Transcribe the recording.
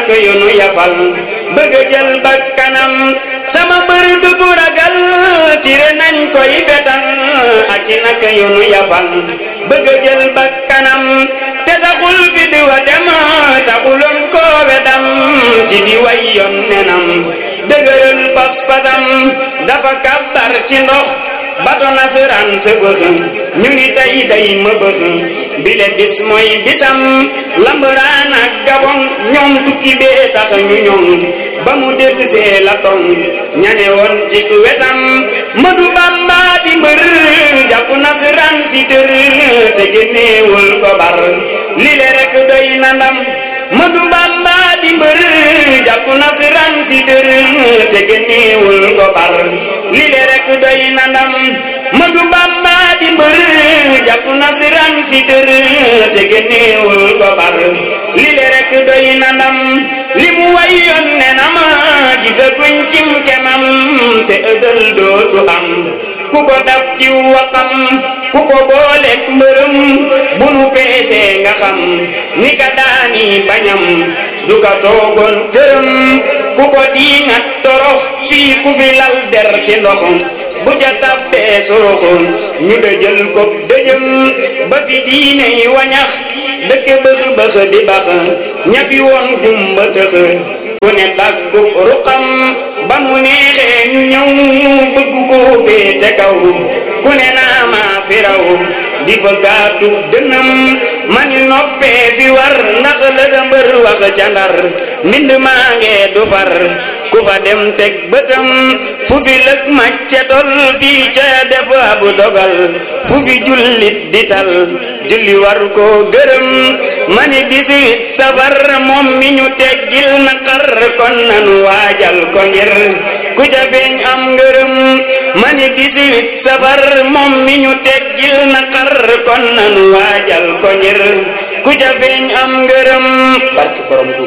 naka yu nu yafal bëgg a jël bakkanam sama bër du bu ragal tire nañ koy fetal ak i naka yu nu yafal bëgg a jël bakkanam te taxul fi di wa dem taxuloon koo wedam ci di way yoon nenam dëgëral pas-pasam dafa kàbbar ci ndox bato nasaraan sa bëx ñu ni tey day ma bëx bile bis mooy bisam lambaraan ak gabon ñoom tukki bee tax ñu ñoom ba mu dellusee la tong ñane woon ci wetam madu bamba di mbër jàpp nasaraan si tër te génneewul ko bar lile rek doy na ndam madu bamba di mbër jàpp nasaraan si tër te génneewul ko bar lile rek doy na ndam madu bamba di mbër jàpp nasaraan si tër te génneewul ko bar lile rek doy na ndam li mu wayoon ne na ma gisaguñ cim kemam te ësël dootu am ku ko dab ci waxam ku ko booleeg mbërëm bu nu peesee nga xam ni ka daani bañam du ka toogoon tërëm ku ko diingat torox fii ku fi lal der ci ndoxum bu ca tabbee soroxoon ñu dëjël ko dëjëm ba fi diine yi wañax dëkk bëx bëx di bax ñafi woon gumba tëx ku ne daggu ruqam ba mu neexee ñu ñëw bëgg koo féete kaw ku ne naa maa fi raw di fa gaatu dënam mani noppee fi war ndax la da mbër wax ca ndar mbind maa ngee du far ku fa dem teg bëtam fu fi lëg macce tol fii ca def abu dogal fu fi jullit di tal julli war koo gërëm mani dix-huit safar moom mi ñu teggil naqar kon nanu waajal ko ngir ku ca feeñ am ngërëm mani dix-huit safar moom mi ñu teggil naqar kon nanu waajal ko ngir ku ca feeñ am ngërëm barke borom